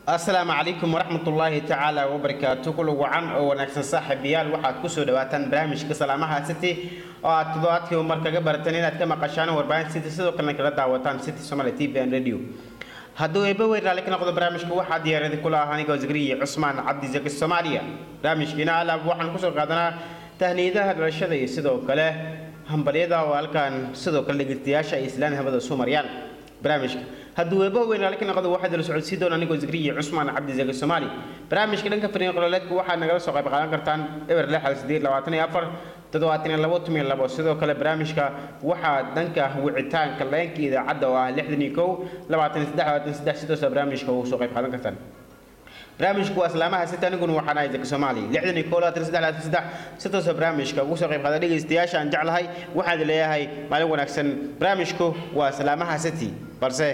asalaamu calaykum waraxmatullaahi tacaala wabarakaatu kula wacan oo wanaagsan saaxiibayaal waxaad kusoo dhawaataan barnaamijka salaamaha city oo aad toddobaadkii mar kaga barateen inaad ka maqashaan warbaahin city sidoo kalena kala daawataan city somaali t v and radio hadduu eeba weyn raalli ka noqdo barnaamijka waxaa diyaarada kula ah anigoo zagriya cusmaan cabdi zaki soomaaliya barnaamijkiina alaab waxaan kusoo qaadanaa tahniidaha dhalashada iyo sidoo kale hambalyada oo halkan sidoo kale dhegeystayaasha ay islaan habada soo mariyaan barnaamijka hadduu eeba weyn raalli ka noqdo waxaad la socodsiin doona anigoo zagriya cusmaan cabdi zaki soomaali barnaamijka dhanka fariin qololeedka waxaad nagala soo qayb qaadan kartaan eber lix hal sideed labaatan iyo afar toddobaatan iyo labo tumiyo labo sidoo kale barnaamijka waxaa dhanka wicitaanka leenka idaacadda oo ah lixdan iyo kow labaatan iyo saddex labaatan iyo saddex sidoosa barnaamijka ugu soo qayb qaadan kartaan barnaamijku waa islaamaha sita aniguna waxaan ahay zaki soomaali lixdan iyo kow labaatan iyo saddex labaatan iyo saddex sidoosa barnaamijka ugu soo qayb qaada dhegeystayaasha aan jeclahay waxaad leeyahay maalin wanaagsan barnaamijku waa islaamaha city balse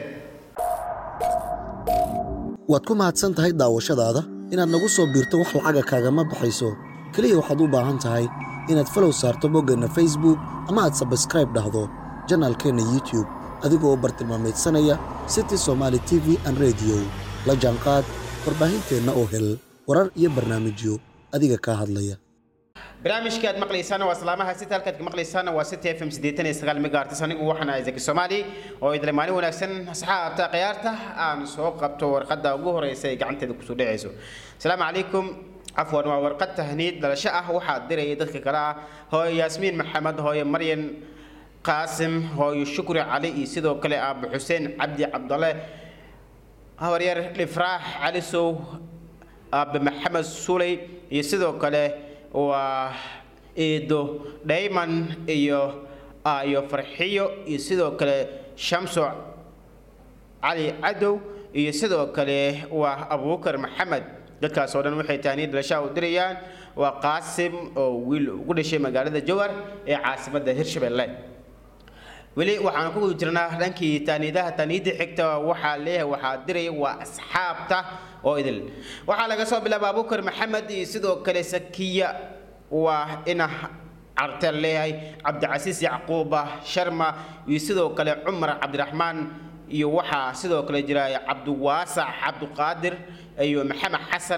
waad ku mahadsan tahay daawashadaada inaad nagu soo biirto wax lacaga kaagama baxayso keliya waxaad u baahan tahay inaad falow saarto boggeenna facebook ama aad sabskraib dhahdo janaalkeenna youtube adigoo bartilmaamaydsanaya city somaali t v an rediyo la jaanqaad warbaahinteenna oo hel warar iyo barnaamijyo adiga kaa hadlaya barnaamijka aad maqlaysaana waa salaamaha sita halkaad ka maqlaysaana waa city f m siddeetan iyo sagaal megaartis anigu waxaan ahay zaki soomaali oo idle maalin wanaagsan asxaabta khiyaarta aan soo qabto warqadda ugu horeysa ee gacanteeda kusoo dhacayso asalaamu calaykum cafwan waa warqad tahniid dhalasho ah waxaa diraya dadka kale ah hooyo yaasmiin maxamed hooyo maryan qaasim hooyo shukri cali iyo sidoo kale aabo xuseen cabdi cabdale habaryar dhifraax cali sow aabe maxamed suley iyo sidoo kale waa eedo dhayman iyo iyo farxiyo iyo sidoo kale shamso cali cadow iyo sidoo kale waa abuukar maxamed dadkaas oo dhan waxay taaniid dhalashaa u dirayaan waa qaasim oo wiil ugu dhashay magaalada jowhar ee caasimadda hirshabelle weli waxaan ku guda jirnaa dhankii taaniidaha taaniidda xigta waxaa leeyahay waxaa diraya waa asxaabta oo idil waxaa laga soo bilaaba abuukar maxamed iyo sidoo kale sakiya waa ina cartel leeyahay cabdicasiis yacquuba sharma iyo sidoo kale cumar cabdiraxmaan iyo waxaa sidoo kale jira cabdiwaasac cabdiqaadir iyo maxamed xasan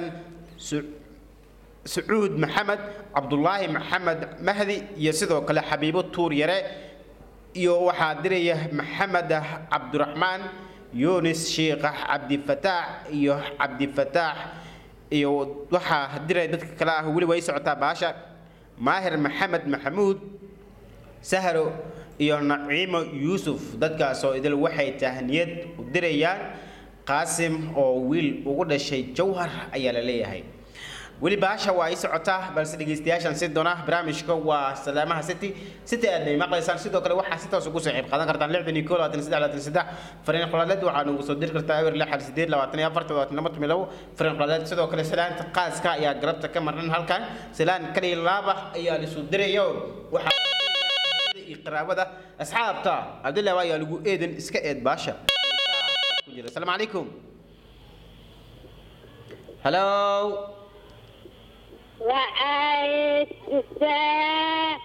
sacuud maxamed cabdulaahi maxamed mahdi iyo sidoo kale xabiibo tuur yare iyo waxaa diraya maxamed cabdiraxmaan yunis sheekh cabdifataax iyo cabdifataax iyo waxaa diraya dadka kale ah weli way socotaa baasha maahir maxamed maxamuud sahro iyo naciimo yuusuf dadkaasoo idil waxay tahniyad u dirayaan qaasim oo wiil ugu dhashay jawhar ayaa la leeyahay weli baasha waa ay socotaa balse dhegeystayaashan si doona barnaamijka waa salaamaha city city aad bay maqlaysaan sidoo kale waxaa si toos ugu soo qayb qaadan kartaan lixdan iyo koo labaatan saddex labaatan saddex fariin qolaaleed waxaa nagu soo diri kartaa ewer lix hal sideed labaatan iyo afar todobaatan laba tumi labo fariin qolaaleed sidoo kale salaanta qaaska ayaa garabta ka marnan halkan salaan kaliya laaba ayaa lisu dirayo waxaa iyo qaraabada asxaabta cabdillahi ayaa lagu eedan iska eed baasha asalaamu calaykum hello وعايش الساعة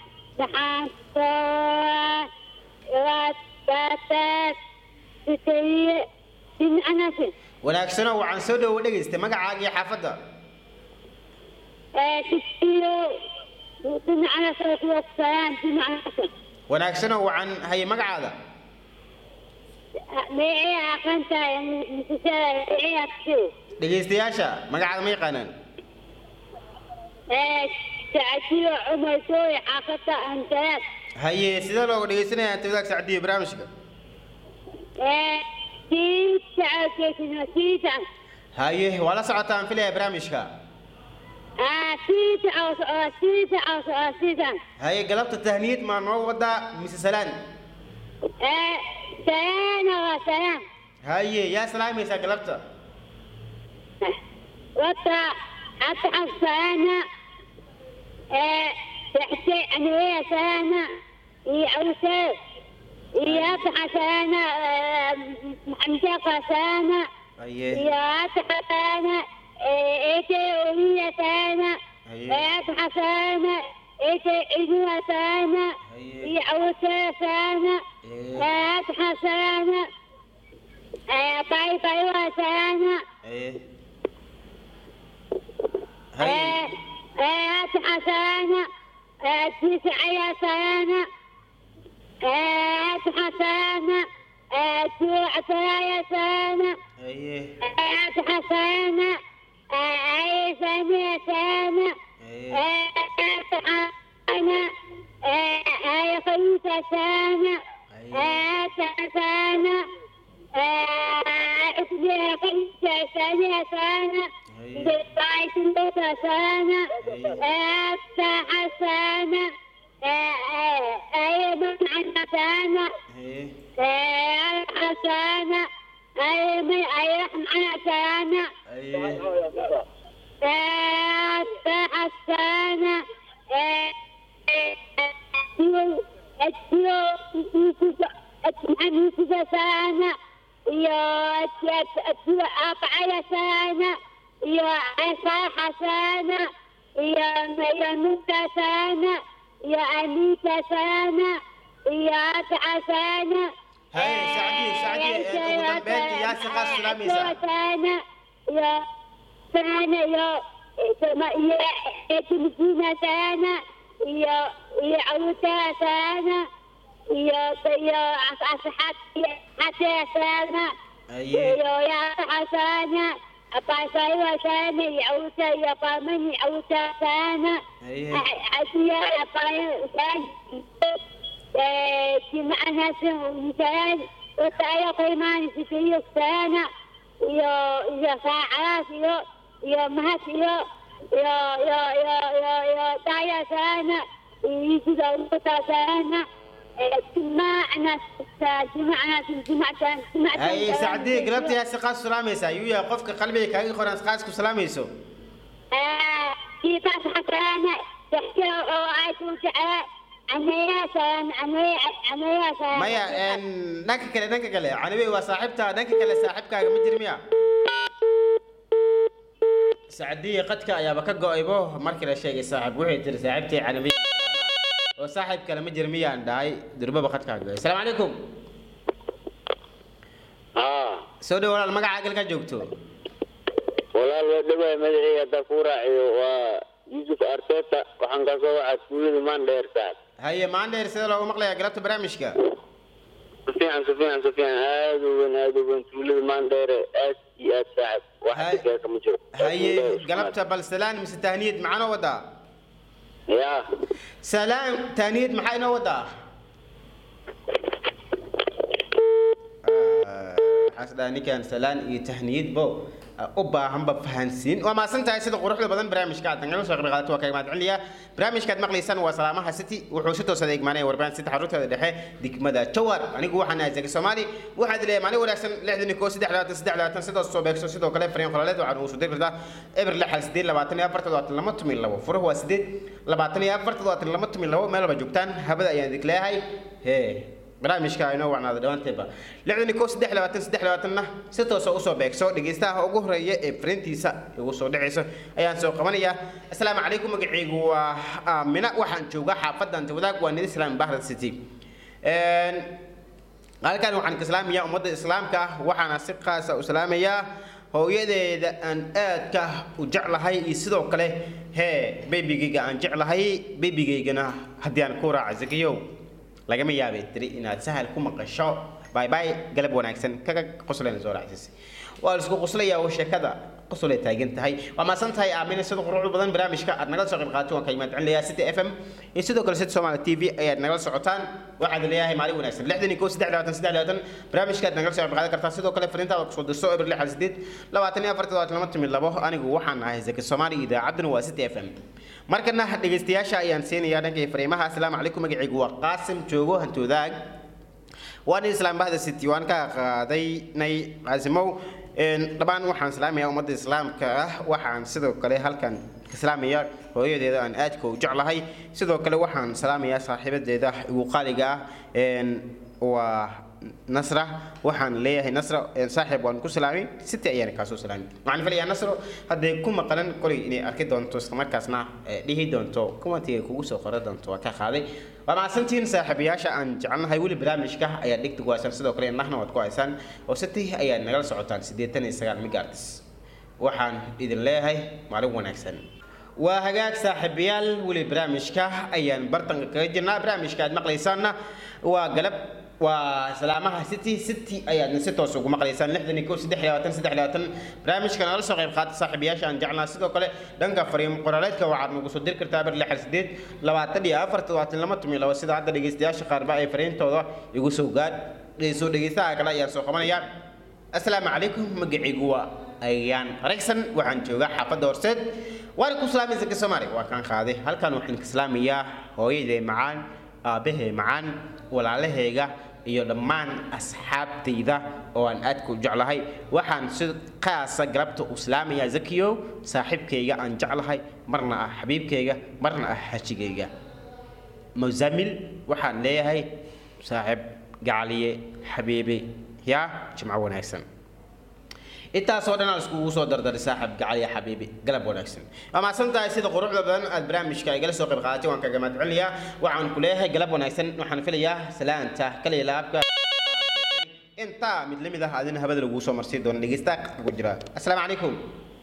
تحصل واتباتت تسيء من أنفس wanaagsano waxaan soo dhowo dhegaystay magacaaga iyo xaafadda تسيء من أنفس والسلام من أنفس wanaagsano waxaan hayay magacaada ميعي أقنت مسلسل ميعي أكسي dhegaystayaasha magacaada ma yaqaanaan تعسير عمر سوري حافظة أنتات haye sidee looga dhegaysanaya tawdaag sacdiyo barnaamijka تسعة كيسنا تسعة haye waa la socotaan filaya barnaamijka تسعة تسعة تسعة haye galabta tahniyad maa noo wadaa mise salaan سلام وسلام haye yaa salaamaysaa galabta وطا أتعب سلامة تحتي أنا ويا سلامة هي أوسف هي أتعب سلامة محمدة سلامة haye هي أتعب سلامة إيتي وهي سلامة أيه. أتعب سلامة إيتي إجوا سلامة أيه. هي أوسف سلامة إيه. أتعب سلامة باي باي وسلامة haye هاي. هات حسانة تسعة سنة هات حسانة تسعة سنة ايه هات حسانة أي سنة سنة ايه هات حسانة أي خمسة سنة هات حسانة اثنين خمسة سنة سنة دفعت لك سنة افتح سنة أي معنى سنة ايه حسنة أي من أي معنى سنة ايه افتح السنة التلاميذ سنة يا أقعد سنة يا عصاح سنة يا يا موسى سنة يا أميكة سنة يا أتعى سنة هاي سعدي سعدي انت مدبنتي يا سقا سلاميسا سنة يا سنة يا يا تلفينة سنة يا يا عروسة سنة يا يا أصحاب حتى سنة ايه يا يا حسنة أبا سنة يا عروسة يا قامني عروسة سنة ايه أشياء أبا جمعنا سنة وتعالى قيمان في سنة يا يا ساعات يا يا مهات يا يا يا يا يا يا تعالى سنة يجي دوتا سنة جمعنا جمعنا جمعنا جمعنا هاي سعدي قربتي يا سقا سلاميسا يويا قفك قلبي كاي خوران سقاسكو سلاميسو في بعض حسنة تحكي وعيت وجعل عمياسا عمياسا maya een, dhanka kale dhanka kale canabi waa saaxiibta dhanka kale saaxiibkaaga ma jir miya sacdiyi qadka ayaaba ka go-aybo markii la sheegay saaxiib waxay tiri saaxiibtii canabi oo saaxiib kale ma jir miyaan dhahay durbaba qadkaaga go asalaamu calaykum haa soo dhow walaal magacaaga halkaa joogto walaal waa dhawaay magacii haddaa kuu raaciyo waa yuusuf arteta waxaan kasoo waxaa tuulada mandheer saad haye maandheer sida loogu maqlayaa galabta barnaamijka si fiican si fiican si fiican aada u weyn aada u weyn tuulada mandheere aad iyo aad saacib wax Hay- dhigaa kama jiro haye galabta bal salaan mise tahniyad maxaa noo wadaa ya salaan tahniyad maxaa inoo wadaa waxaas dhaha ninkan salaan iyo tahniyadbo u baahanba fahansiin waa maasan tahay sida quruxda badan barnaamijka aad nagala soo qayb qaadato waa kaga mahad celiya barnaamijkaad maqlaysaan waa salaamaha city wuxuu si toosa eegmaanaya warbaahin sita xarunteeda dhexe degmada jawar anigu waxaan ahay zaki soomaali waxaad leeyahay maalin wanaagsan lixdan iyo koo saddex labaatan saddex labaatan sidaas soo beegso sidoo kale fariin qolaleed waxaan ugu soo diri kartaa eber lixal sideed labaatan iyo afar toddobaatan lama tumin labo furuhu waa sideed labaatan iyo afar toddobaatan lama tumin labo meel walba joogtaan habada ayaan idin leeyahay hee barnaamijka inoo wacnaada dhowaanteeba lixdan iyo kow saddex labaatan saddex labaatanna si toosa usoo beegso dhegeystaha ugu horeeya ee fariintiisa igu soo dhacayso ayaan soo qabanayaa asalaamu calaykum magacaygu waa aamina waxaan joogaa xaafadda antawadaag waa nid islaam bahrat city Een, halkan waxaan ka islaamayaa ummadda islaamka ah waxaana si qaasa u islaamayaa hooyadeeda aan aadka u jeclahay iyo sidoo kale hee beebigayga aan jeclahay beebigaygana haddii aan ku raaca zakiyow lagama yaabay tiri inaad sahal ku maqasho bay bay galab wanaagsan kaga qoslayna soo raacisay waa la isku qoslayaa oo sheekada qosolay taagan tahay waa maasan tahay aamina sida quruxda badan barnaamijka aad nagala soo qayb qaadato waan ka imaan celinayaa city f m iyo sidoo kale city somaali t v ayaad nagala socotaan waxaad leeyahay maalin wanaagsan lixdan iyo kow saddex labaatan saddex labaatan barnaamijka aad nagala soo qayb qaadan kartaa sidoo kale fariintaada kusoo dirso eber lix hal sideed labaatan iyo afar toddobaatan lama timi labo anigu waxaan ahay zaki soomaali idaacadduna waa city f m markana dhegeystayaasha ayaan siinayaa dhankay fariimaha asalaamu calaykum magacaygu waa qaasim joogo hantoodaag waan islaam bahda city waan ka qaadaynay qaasimow Een, dhammaan waxaan salaamayaa ummadda islaamka ah waxaan sidoo kale halkan ka salaamayaa hooyadeeda aan aadka u jeclahay sidoo kale waxaan salaamayaa saaxiibadeeda igu qaaliga ah Een, waa nasra waxaan leeyahay nasra een, saaxiib waan ku salaamay city ayaan kaasoo salaamay waxaan filayaa nasro hadday ku maqalan kolay inay arki doonto islamarkaasna eh, dhihi doonto kumantiga kugu soo qora doonto waa ka qaaday waa mahadsantihiin saaxiibayaasha aan jecelnahay weli barnaamijka ayaad dhigta ku haysaan sidoo kale nahna waad ku haysaan oo city ayaad nagala socotaan siddeetan iyo sagaal megahertz waxaan idin leeyahay maalin wanaagsan waa hagaag saaxiibayaal weli barnaamijka ayaan bartanka kaga jirnaa barnaamijka aad maqlaysaanna waa galab waa salaamaha city city ayaadna si toos ugu maqlaysaan lixdan iyo kow saddex iyo labaatan saddex iyo labaatan barnaamijka nala soo qayb qaata saaxiibayaasha aan jeclaa sidoo kale dhanka fariimo qoraaleedka waxaad nagu soo diri kartaa bar lixal sideed labaatan iyo afar todobaatan lama tumiyo labo sida hadda dhegeystayaasha qaarba ay fariintooda igu soo gaad soo dhegeystaha kale ayaan soo qabanaya asalaamu calaykum magacaygu waa ayaan ragsan waxaan joogaa xaafadda horseed waan ku salaamay zaka soomaali waa kaan qaaday halkan waxaan ka salaamayaa hooyaday macaan aabbahay macaan walaalahayga iyo dhammaan asxaabtayda oo aan aadka u jeclahay waxaan si qaasa galabta u salaamayaa zakiyow saaxiibkayga aan jeclahay marna ah xabiibkayga marna ah xajigayga muzamil waxaan leeyahay saaxiib gacaliye xabiibi yaa jimco wanaagsan intaasoo dhan aan iskugu soo dardaray saaxib gacaliya xabiibi galab wanaagsan waa mahadsan tahay sida quruxda badan aad barnaamijka igala soo qayb qaadatay waan kaga mahadcelinayaa waxaan ku leeyahay galab wanaagsan waxaan filayaa salaanta kaliya laabka intaa mid lamid ah adina habada laguu soo marsii doono dhegeysta qadka ku jira asalaamu calaykum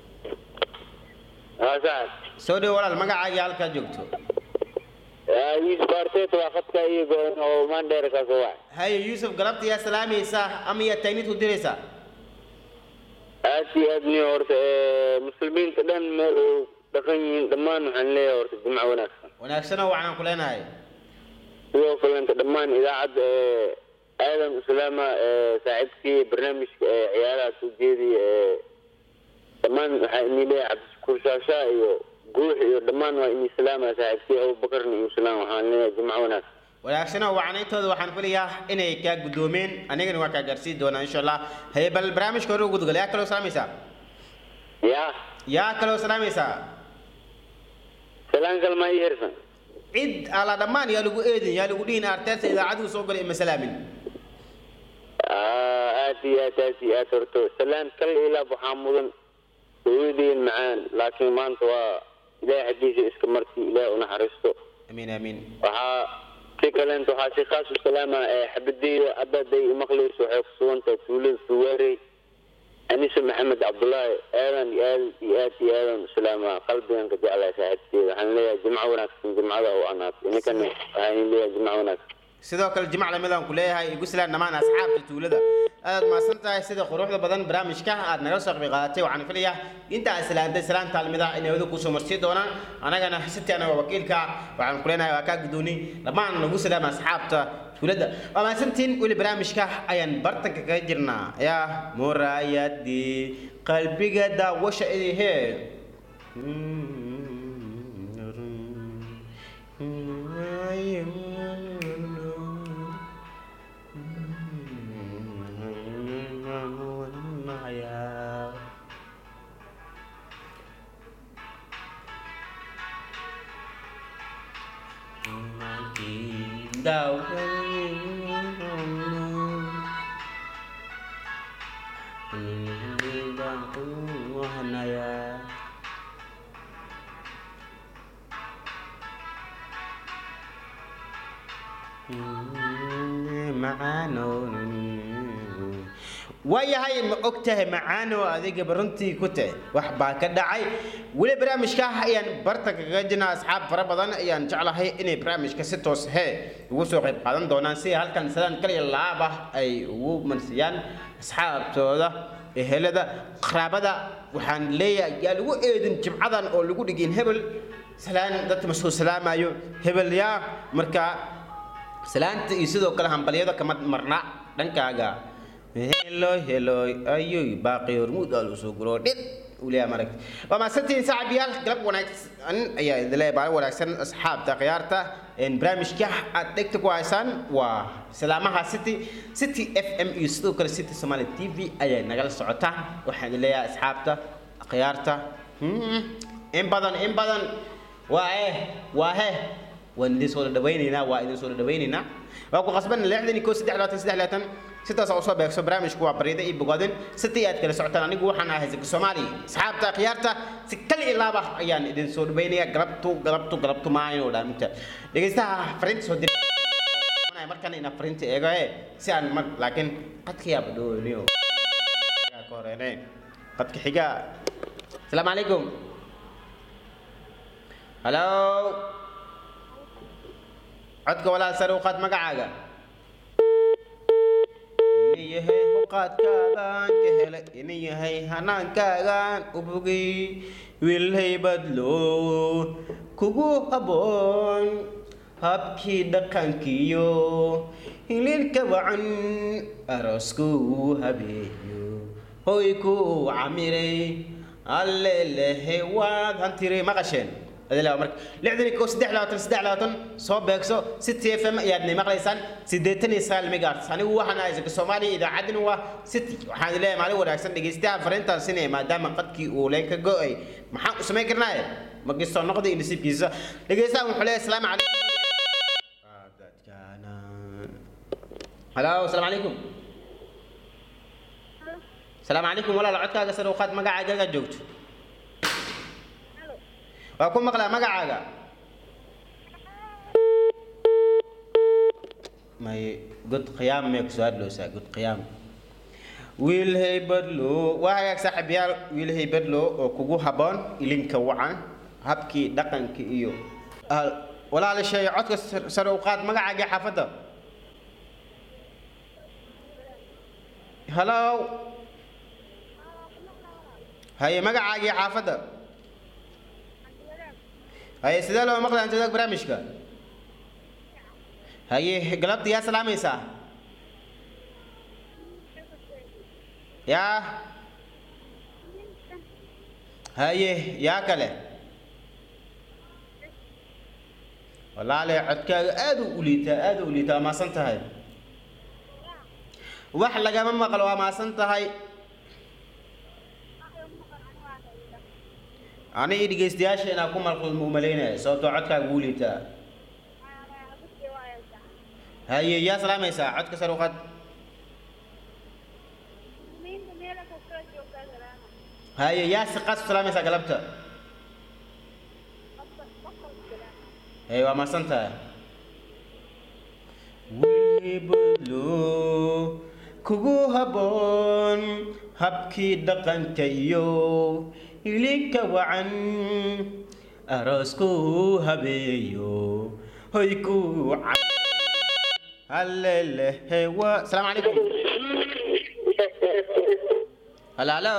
haa sax soo dhow walaal magacaaga halkaa joogto yuusuf arteet waa khadka iyo go-an oo mandheer ka soo wacay haye yuusuf galabta yaa salaamaysaa ama yaa tagnid u diraysaa aad iyo aad niyo horta ee, muslimiinta dhan meel uu dhaqan yihiin dhammaan waxaan leeyahay horta jimco wanaagsan wanaagsanoo waxaan ku leenahay sidoo kalenta dhammaan idaacadda ee aadan uslaama ee saaxiibkii barnaamijka ee ciyaaraha soo jeediya ee dhammaan waxaa inii leeyahay cabdishakuur shaashaa iyo guux iyo dhammaan waa inii salaama saaxiibkii abubakarna iyo salaam waxaan leeyahay jimco wanaagsan wanaagsanoo wacnayntooda waxaan filayaa inay kaa guddoomeen anigana waa kaa gaarsiin doonaa insha allah haye bal barnaamijka hore u gudgal yaa kaloo salaamaysaa yaa yaa kaloo salaamaysaa salaan kalmaa ii hersan cid ala dhammaan yaa lagu eedin yaa lagu dhihin arteerta idaacaddu soo galay ima salaamin Aa, aad iyo aad aad iyo aad horto salaan kal ilaab waxaa mudan hooyadeen macaan laakiin maanta waa ilaahay xaggiisa iska markii ilaahay u naxariisto amiin amiin waxaa si kaleenta waxaa si khaas u salaama ee xabadeyda haddaday imaqlayso waxay ku sugan tahay tuulada suwaarey anise maxamed cabdullaahi aadan iyo aad iyo aad iyo aadan u salaama qalbigan ka jeclahay saaxiibteeda waxaan leeyahay jimco wanaagsan jimcada u anaad ininkana waxaan leeyahay jimco wanaagsan sidoo kale jimc lamidaan ku leeyahay igu silaan dhammaan asxaabta tuulada aad mahadsan tahay sida quruxda badan barnaamijka aad nagala soo qayb qaadatay waxaan filayaa inta aad salaantay salaanta almida inay wada kusoo marsii doonaan anagana siti anaga wakiilka waxaan ku leenahay waa kaa guddooni dhammaan nagu salaama asxaabta tuulada waa mahadsantiin weli barnaamijka ayaan bartanka kaga jirnaa yaa muraayadii qalbiga daawasha idihee waayahay ma og tahay macaano adigaba runtii ku tahay wax baa ka dhacay weli barnaamijka ayaan bartanka kaga jirnaa asxaab fara badan ayaan jeclahay inay barnaamijka si toos hee ugu soo qayb qaadan doonaan si halkan salaan kaliya laab ah ay ugu mansiyaan asxaabtooda ehelada qaraabada waxaan leeyahay yaa lagu eedin jimcadan oo lagu dhigin hebel salaan dadka masoo salaamayo hebel yaa marka salaanta iyo sidoo kale hambalyada kama marna dhankaaga helo helo ayoy baaqi hormuud aa soo guro dhid uliyaa marag waa mahadsantihiin saaxiibayaal galab wanaagsan ayaa idin leeyahay maalin wanaagsan asxaabta khiyaarta barnaamijka aad dhegta ku haysaan waa salaamaha city city f m iyo sidoo kale city somali t v ayay nagala socotaa waxaan idin leeyahay asxaabta khiyaarta in badan in badan waa eh waa he waan idin soo dhawaynaynaa waa idin soo dhawaynaynaa waa ku qasban lixdan iyo koo saddex labaatan saddex labaatan sidaas oo soo beegso barnaamijku waa bariida iyo bogaadin sitii aad kala socotaan anigu waxaan ahay zaki soomaali asxaabta khiyaarta si kal iyo laaba ayaan idin soo dhawaynayaa galabtu galabtu galabtu maayo dhaan mugta dhegeystaha fariinta soo diray markan ina fariinta eego ee si aan mar laakiin qadka yaaba dhooniyo ka horeene qadka xiga asalaamu calaykum halo codka walaal sare u qaad magacaaga ina yahay huqaadkaagaan ka hele ina yahay hanaankaagaan u bogay wiilhay badlo kugu haboon habkii dhaqankiyo hililka wacan aroosku habeeyo hoy ku camiray alle lehe waad hantiray maqasheen adilaa marka lixdan iyo kow saddex labaatan saddex labaatan soo beegso city f m ayaadna maqlaysaan siddeetan iyo sagaal megahertz anigu waxaan ahay zaka soomaaliya idaacaddina waa city waxaan leeyahay maalin wanaagsan dhegeystaha fariintaan sinaya maadaama qadkii uu leen ka go-ay maxaan u samayn karnaaye magisto noqda iyo nasiibkiisa dhegeystaha wuxuu leeyahay asalaamu calaykum halo asalaamu calaykum asalaamu calaykum walaal codkaaga sare u qaad magacaaga joogto waa ku maqlaa magacaaga may god qiyaam mee kusoo hadloosaa god qiyaam wiil haybadlo waa hagaag saaxiibayaal wiil haybadlo oo kugu habboon ilinka wacan habkii dhaqanka iyo walaala sheey codka sare u qaad magacaagii xaafadda halo haye magacaagii xaafadda haye sidee loo maqlaa inta barnaamijka haye galabta yaa salaamaysaa yaa haye yaa kale walaale codkaaga aad u liitaa aad u liitaa waa maasan tahay wax lagama maqlo waa maasan tahay aniga dhegeystayaasha inaa ku malqulma u malaynaya sababtoo codkaaga wuu liitaa haye yaa salaamaysaa codka sare u qad haye yaa si qaas u salaamaysaa galabta haye waa maasan tahay wiblo kugu habboon habkii dhaqanka iyo ilinka wacan aroosku habeeyo hoy ku halelehe wa salaamu calaykum halo halo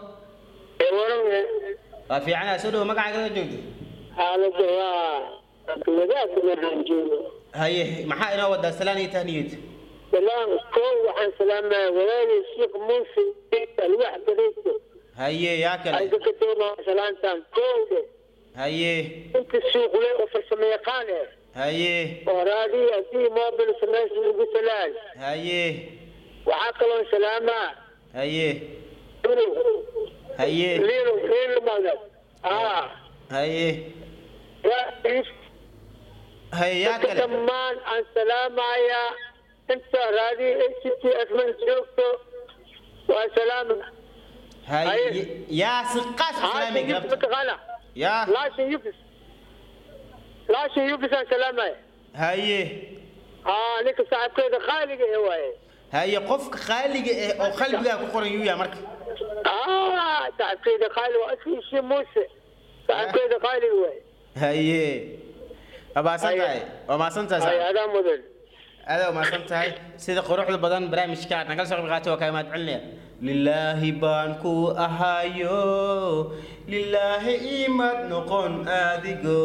waa fiicana soo dhawo magacaaga joogto xaaladda waa wadaadka maraan joogo haye maxaa inoo wadaa salaan iyo tahniyad salaam koow waxaan salaamaa walaali sheekh muuse alwax gareyso haye yaa kale ayga ka doonaa salaantan koowde haye inta suuqle oo farsamo yaqaan eh haye oo raadiyo haddii mobil samaysa ugu salaal haye waxaa kaloon salaamaa haye unow haye liilo liilo magad aa haye yaa haye yaa dadka kale dhammaan aan salaamayaa inta raadiyo a c t f man joogto waa salaama haye yaa si qaas u salaamay haashin yufis galabta mataqaana yaa laashin yufis laashin yufis aan salaamaya haye aa ninka saaxiibkeeda qaaliga ee waaye haye qofka qaaliga eh oo qalbigaa ku qoran yuu yaa marka aa saaxiibkeeda qaali waa askiisii muuse saaxiibkeeda qaaliga waaye haye waa maasan Haye. tahay waa maasan tahay ay saaxiib. adaa mudan adaa umaasan tahay sida quruxda badan barnaamijka aad nagala soo qayb qaatay waa kaa mahad celinaya lilaahi baan ku ahayo lilaahi imaad noqon adigo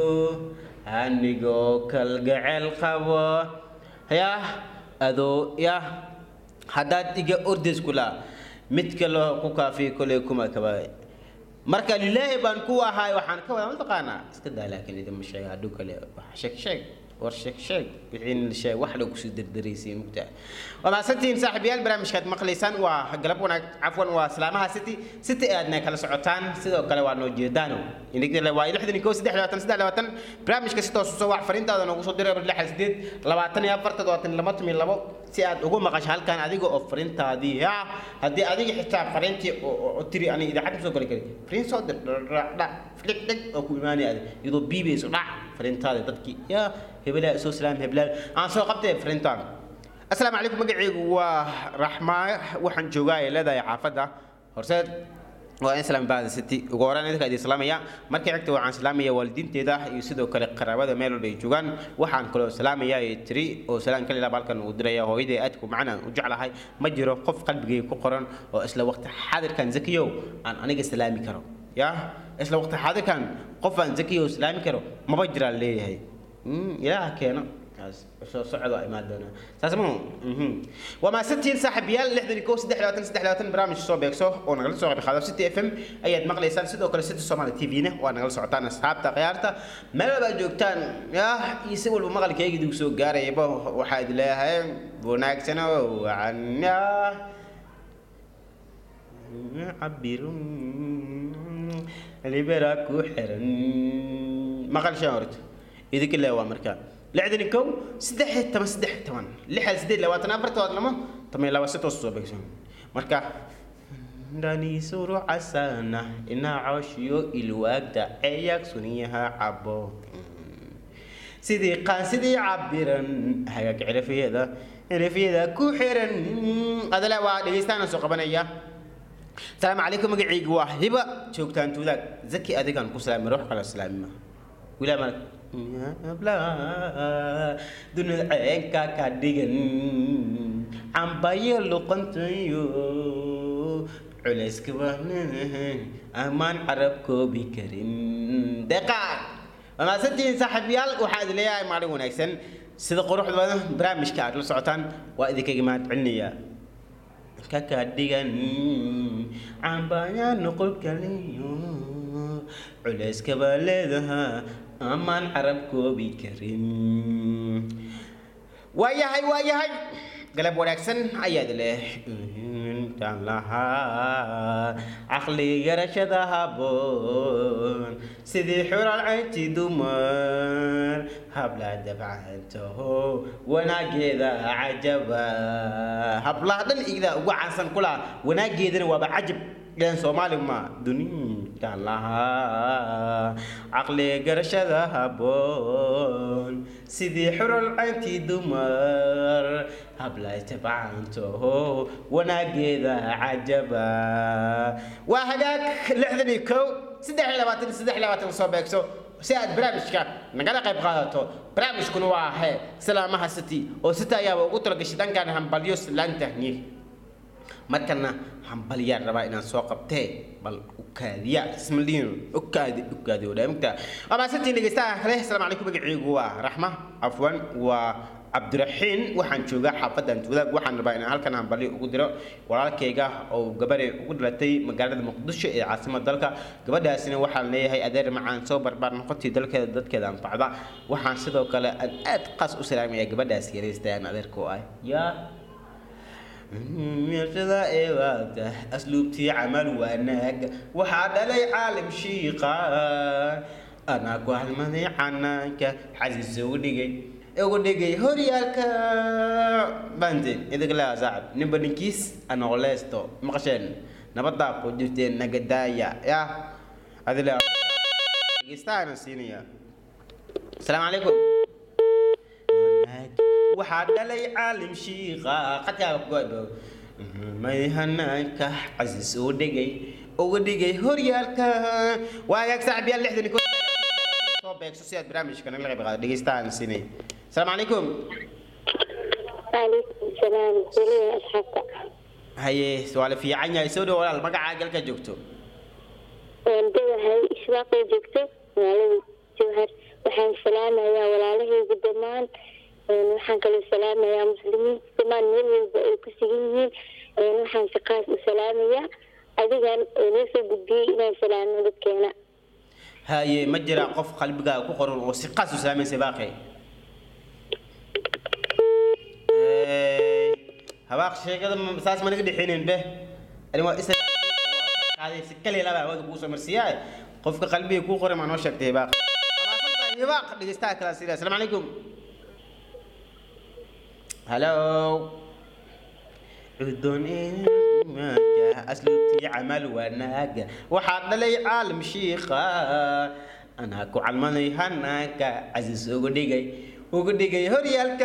anigoo kalgacel qabo yah adoo yah haddaad iga ordays kula mid kaloo ku kaafiya koley kuma kabaay marka lilaahi baan ku ahaay waxaan ka wadaa mataqaanaa iska daa laakiin idinma sheega hadhow kale wax sheeg sheeg war sheeg sheeg wixii la sheeg wax la kusoo derderaysiin mugtaa waa mahadsantihiin saaxiibayaal barnaamijkaad maqlaysaan waa galab wanaag cafwan waa salaamaha city city aadna kala socotaan sidoo kale waa noo jeedaano inagdale waa lixdan iyo kow saddex labaatan saddex labaatan barnaamijka si toos usoo wax fariintaada noogu soo diray lixdan sideed labaatan iyo afar toddobaatan laba toban iyo labo si aad ugu maqasho halkan adiga oo fariintaadii ya haddii adiga xitaa fariintii oo- oo oo tiri ani idaacad ma soo gali karin fariin soo dir dhadhadha dhig dhig oo ku imaanaya adig iyadoo biibayso dhac fariintaada dadkii ya hebelaa soo salaam hebelaa aan soo qabtay fariintaan asalaamu calaykum magacaygu waa raxmaa waxaan joogaa ee leedahay xaafadda horseed waa in salaam bahda city ugu horreyn idinka idin salaamaya markii xigta waxaan salaamaya waalidiinteeda iyo sidoo kale qaraabada meel walba ay joogaan waxaan kaloo salaamaya ee tiri oo salaan kaliya halkan uu diraya hooyaday aadku macnaan u jeclahay ma jiro qof qalbigayga ku qoran oo isla waqti xaadirkan zakiyow aan aniga salaami karo ya isla waqti xaadirkan qof aan zakiyow salaami karo maba jiraan leeyahay ilaaha keeno soo socdo imaan doona saas ma waa maasantiin saaxiibayaal lixdan iyo kow saddex labaatan saddex labaatan barnaamij soo beegso oo nagala soo qayb qaado city f m ayaad maqlaysaan sidoo kale city somali t v-na waa nagala socotaan asxaabta khiyaarta meel walba aad joogtaan yah iyo si walba maqalkayga idinku soo gaarayaba waxaa idin leeyahay wanaagsano wacan cabirun libera ku xiran maqal shan horta idinka lee waa markaa lixdan kow saddex toban saddex toban lixdan sideed labaatan afartood lama toban laba si toos soo beegsan marka dhanisuru casana inaa cooshiyo ilwaagda eeyaag suniyaha cabo sidii qaan sidii cabiran hagaag cirafiyada cirafiyada ku xiran adale waa dhegeystaana soo qabanaya السلام عليكم مقعيق واحد شوكتان تولاك زكي أديكان كسلام روح على سلام ولا مالك بلا دون العين كاكا ديغن عم باير لقنتيو علاس كبان أمان عربكو بكرين دقاق وما ستين صاحب يال وحاد ليا مالي ونكسن سيدا قروح برامج كاد لسعوتان وإذا كيما علنيا kakadhigan cambaaya noqon kaliyo culayska baa leedaha amaan carab koobi karin waayahay waayahay galab wanaagsan ayaad leh intaan lahaa caqli garashada haboon sidii xural caynti dumar habla dabcantaho wanaageeda cajaba hablaha dhan igda ugu caansan kula wanaageedana waaba cajab ilan soomaali ma duninkaan lahaa caqli garashada haboon sidii xural caynti dumar habla tabcantaho wanaageeda cajaba waa hagaag lixdan iyo kow saddex iyo labaatan saddex iyo labaatan soo beegso si aad barnaamijka nagala qayb qaadato barnaamijkuna waa ahee salaamaha city oo city ayaaba ugu talagashay dhankan hambalyo silaantahniye markana hambalyaan rabaa inaan soo qabtee bal ukaadiya ismaliin ukaadi ukaadi wadhaamigta waa maasantiin dhegeystaha kale asalaamu calaykum magaciigu waa raxma cafwan waa cabdiraxiin waxaan joogaa xaafadan tuulaag waxaan rabaa inaan halkan hambalyo ugu diro walaalkayga oo gabadhay ugu dhalatay magaalada muqdisho ee caasimada dalka gabadhaasina waxaan leeyahay adeer macaan soo barbaar noqotii dalkeeda dadkeeda anfacda waxaan sidoo kale aan aad qaas u salaamaya gabadhaas yaraystayaan adeerka oo ah yaa meeshada ee waagta asluubtii camal wanaag waxaa dhalay caalim shiiqa anaa ku halmaday canaanka xasiis ugu dhigay ugu dhigay horyaalka bande idiga laa saacib ninba ninkiis anoqoleysto maqasheen nabadaa ku jirteen nagadaaya ya adila dhegeystaana siinaya asalaamu calaykum waxaa dhalay caalim shiiqa qadkaaga kugoybo may hanaanka casiis ugu dhigay ugu dhigay horyaalka waagaag saaxiibyaal lixdan iyo soo beegso si aad barnaamijka nagala qayb qaado dhegeystahan siinay asalaamu calaykum وعليكم السلام ولي أصحابك haye waa la fiican yahay soo dhow walaal magacaa galka joogto وانتبه إشواق جبته وعلي جوهر وحان سلامة يا ولالهي قدمان وحان كل سلامة يا مسلمين كمان ميل وكسيين وحان سقاس سلامة يا أديgan noo gudbiyey inaan salaamo dadkeena haye ma jira qof qalbigaaga ku qoran oo si qaas u salaamaysa baaqi habaaq sheegada ma- saas ma naga dhexeynin be ani waa isa qaaday si kaliya laba hawada kuu soo marsiiyaa qofka qalbiga kuu qoran maa noo sheegtay hibaaq hibaaq dhegeystaha kala siida asalaamu calaykum halo عدون إيماجة أسلوبتي عمل وناقة وحاد لي عالم شيخة أنا كو علماني هناك عزيز وقديقي وقديقي هريالك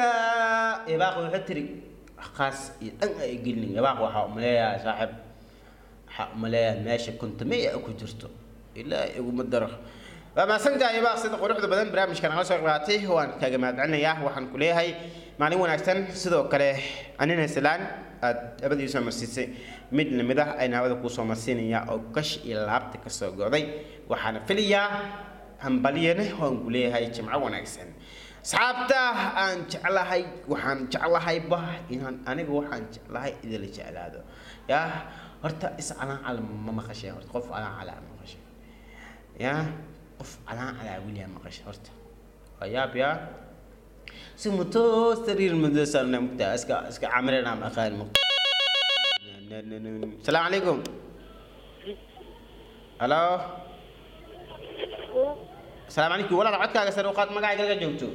يباقو حتري خاص أنا يقلني يباقو حاوم يا صاحب waxaa umaleeyaa meesha kontameya ku jirto ilaa iguma daro waa mahadsantahay baa sida quruxda badan barnaamijka nagala soo qaatay waan kaaga mahadcelinayaa waxaan ku leeyahay maalin wanaagsan sidoo kale anina salaan aad abadii soo marsiisay mid lamid ah ayna hawada kuu soo marsiinaya oo gash iyo laabta kasoo go'day waxaana filayaa hambalyane waan ku leeyahay jimco wanaagsan asxaabta aan jeclahay waxaan jeclahayba inaan aniga waxaan jeclahay idila jeclaado yaa horta is calaacal ma maqashay horta qof calaacal ma maqashay yaa qof calaacal weliyaa maqashay horta waa yaab yaa si muto sariir madasana mugta iska iska camirana ma aqaan mugta السلام عليكم الو السلام عليكم ولا عدكaaga sare u qaad magacaaga laga joogto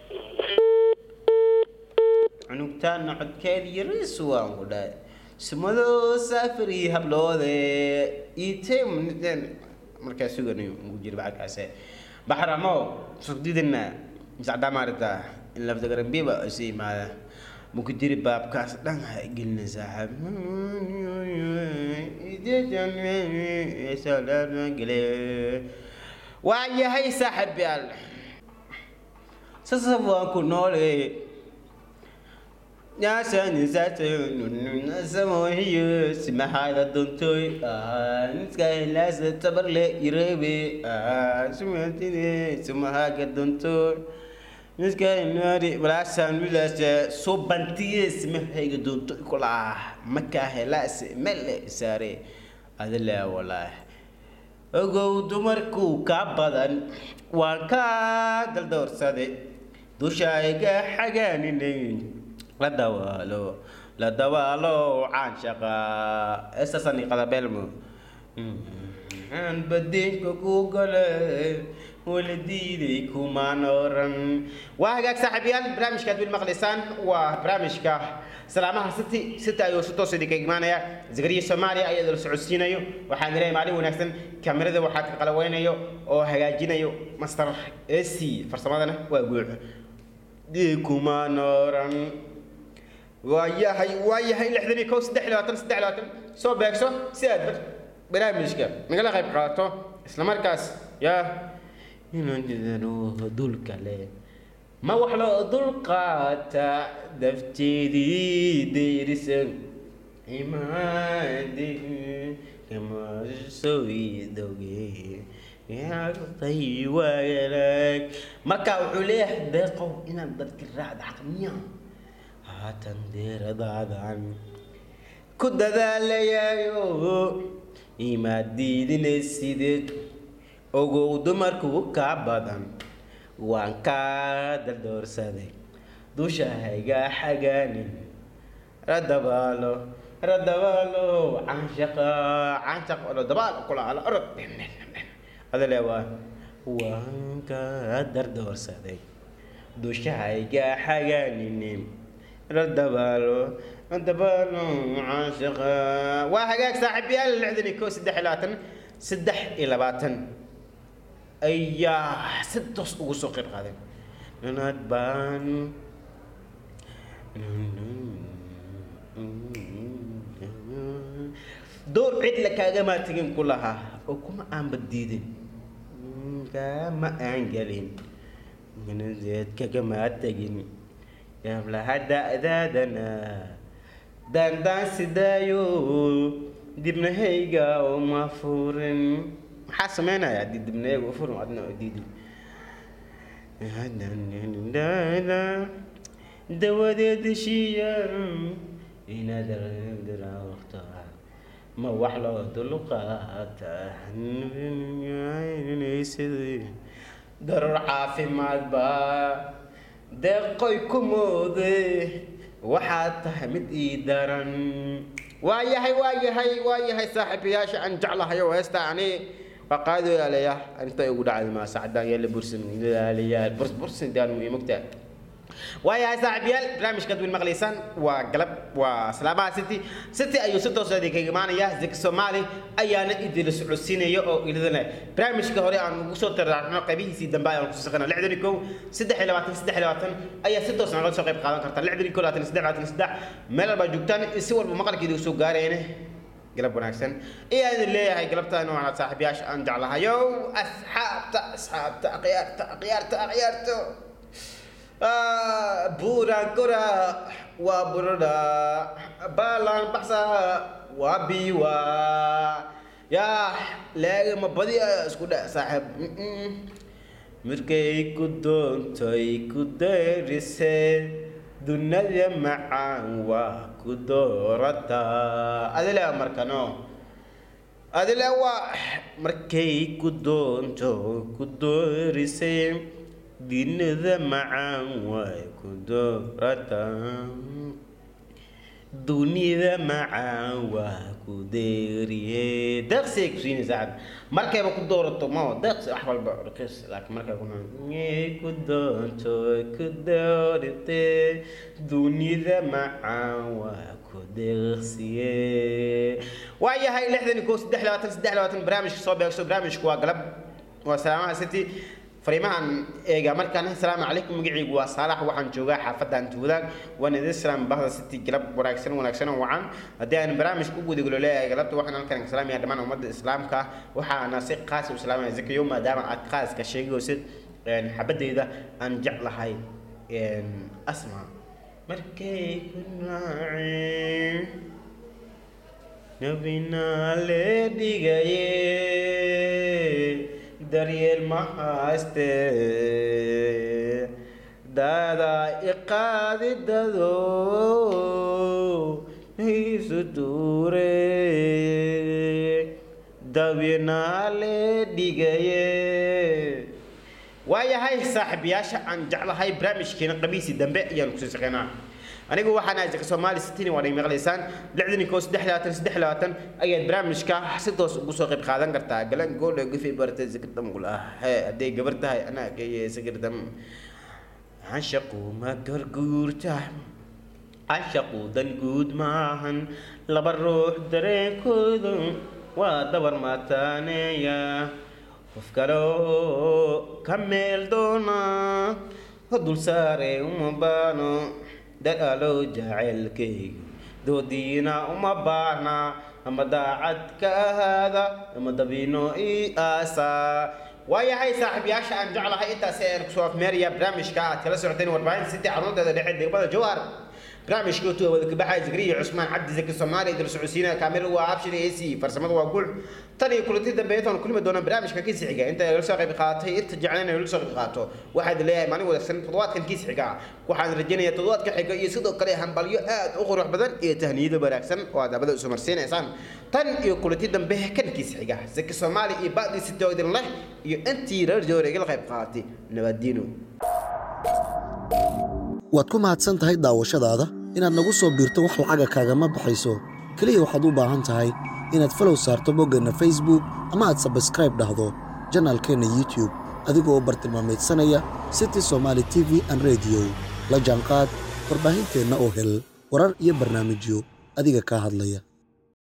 cunugtaana codkeeda yariis waan ku dhahay sumado saafari habloode item markaa suganayo ugu jira bacalkaase baxramo sugdidina misacdaa maarata in lafdagarambiba isu imaada muku jiri baabkaas dhan ha gelina saaxib waa yahay saaxib yaal sasab waan ku noole nyaasanisasamohiyo simahada dontoy niskahilaasa tabarle irebe sumatine sumahaga dontoy niskahinari balaasan wilaase soo bantiye simahayga dontoy kulaa makaa helaase mele saare adile walaah ogow dumarku ka badan waan kaa daldoorsaday dushayga xagaaninay la dawaalo la dawaalo caanshaqa esasani qadabeelmo aan badeenka ku gale wala diiday kumaan oran waa hagaag saaxiibayaal barnaamijka aad wil maqlaysaan waa barnaamijka salaamaha city city ayuu si toos idinka imaanaya zagariya soomaaliya ayaa idin socodsiinayo waxaan leeyahay maalin wanaagsan kamerada waxaa ka qalaweynayo oo hagaajinayo master ac farsamadana waa guuc kumaan oran waayahay waayahay lixdan iyo kow saddex iyo labaatan saddex iyo labaatan soo beegso si aad barnaamijka nagala qayb qaato isla markaas yaa inaan jidano dulka leh ma wax loo dulqaata dafteedii deerisan imaade kama soo idoge yaaqtay waagalag marka wuxuu leeyahay deeqow inaan dadka raacda xaqmiya haatan deeradaadan ku dadaalayayo imaad diidinaysideed ogow dumarku kaa badan waan kaa daldoorsaday dusha hayga xagaanin radabaalo radabaalo canshaqa canshaq radabaalo kulaala orod adale waa waan kaa dardoorsaday dusha hayga xagaanin radabaalo radabaalo canshaqa waa hagaag saaxiibayaal lixdan iyo kow saddex iyo labaatan saddex iyo labaatan ayaa si toos ugu soo qeyb qaadeen nanaad baan door cid la kaagama tegin ku lahaa oo kuma aanba diidin kama aan gelin manadeed kagama tegin yablaha da'daadana daandaan sidaayo dibnahayga uma furin maxaa sameynaya haddii dibnahayga u furin adna oo diidin dawadeed heshiiya inaad waqta ma wax loo dulqaata darar caafimaad baa deeqoy ku moode waxaad tahay mid ii daran waa yahay waa yahay waa yahay saaxiibayaasha aan jeclahay oo heesta ani waa qaado yaaleya inta ugu dhacday maa sacdaan yaala bursan ilaaliyaal burs bursan daan muhiim ogtaa waayahay saaxiibayaal barnaamijkaad wiil maqlaysaan waa galab waa salaamaha city city ayuu si toos idinkaga imaanaya zaki soomaali ayaana idinla socodsiinaya oo ilidana barnaamijka hore aan ugu soo taraarno qaybihiisii dambe ayaan kusoo saqana lixdan iyo kow saddex iyo labaatan saddex iyo labaatan ayaa si toos nagala soo qayb qaadan karta lixdan iyo kow labaatan iyo saddex labaatan iyo saddex meel walbaa joogtaan si walba maqalkeeda usoo gaarayna galab wanaagsan ayaa idin leeyahay galabtaan waana saaxiibayaasha aan jeclahayow asxaabta asxaabta akhyaarta akhyaarta akhyaarto buura gora waa burada baalan baxsa waa biwa yaa leegama badi isku dhe saaxiib Mm-mm. markay ku doontay ku dayrisee dunada macaan waa ku doorataa adile markano adile waa markay ku doonto ku doorisee dunada macaan waa ku doorataa dunida macaan waa ku deeriye deeqsi ay kusiini saacad markayba ku doorato ma deeqsi wax walba raqiis laakiin markay ku ay ku doonto ku doorite dunida macaan waa ku deeqsiye waayahay lixdan iyo kow saddex labaatan saddex labaatan barnaamijka soo beegso barnaamijku waa galab waa salaamaha city fariimahan eega markaan asalaamu calaykum magacaygu waa saalax waxaan joogaa xaafadda antuudaag waan idin salaam bahda city galab wanaagsan wanaagsan oo wacan haddii aan barnaamij ku gudagalo leeyahay galabta waxaan halkan ka salaamaya dhammaan ummadda islaamka waxaana si qaas u salaamaya zakayo maadaama aad qaaska sheegaysid xabadeyda aan jeclahay asma markay ku naaceen nabina le dhigaye daryeel ma hayste daada iqaadi dado isu duure dawinaa le dhigaye waayahay saaxiibayaasha aan jeclahay barnaamijkeena qamiisi dambe ayaan kusii shaqeynaa anigu waxaan ahay zaka soomaali sitini waa maqlaysaan lixdan iyo kow saddex labaatan saddex labaatan ayaad barnaamijka si toos ugu soo qayb qaadan kartaa galan goole gufi bartay zikirdam gulaah hee hadday gabar tahay anaa geeye zikirdam cashaqu ma garguurta cashaqu dan guud maahan laba ruux dareenkoodu waa dabar mataaneeya qof kaloo ka meel doona dul saare uma baano dadaalow jaceylkayga doodiina uma baahna ama daacad ka ahaada ama dabiino ii aasa waayahay saaxiibayaasha aan jeclahay intaasi aan kusoo afmeeraya barnaamijka aad kala socoteen warbaahinta city xarunteeda dhexe degmada jowhar barnaamijka tuwa wada kabaxay zikriya cusmaan cabdi zaki soomaali idil socodsiinaya kaamil waa abshir ac farsamada waa guul tan iyo kulanti dambe intaan kulmi doona barnaamijka kiis xiga inta ay soo qayb qaadatay inta jeclaan ay soo qayb qaato waxaad leeyahay maalin wanaagsan toddobaadkan kiis xiga waxaan rajaynayaa toddobaadka xiga iyo sidoo kale hambalyo aad u qurux badan iyo tahniyado wanaagsan oo aad abada isu marsiinaysaan tan iyo kulanti dambe kan kiis xiga zaki soomaali iyo ba'di sitoo idin leh iyo intii reer joore igala qayb qaadatay nabadiino waad ku mahadsan tahay daawashadaada inaad nagu soo biirto wax lacaga kaagama baxayso keliya waxaad u baahan tahay inaad falow saarto boggeenna facebook ama aad sabskraib dhahdo janaalkeenna youtube adigoo bartilmaamaydsanaya city somaali t v an rediyo la jaanqaad warbaahinteenna oo hel warar iyo barnaamijyo adiga kaa hadlaya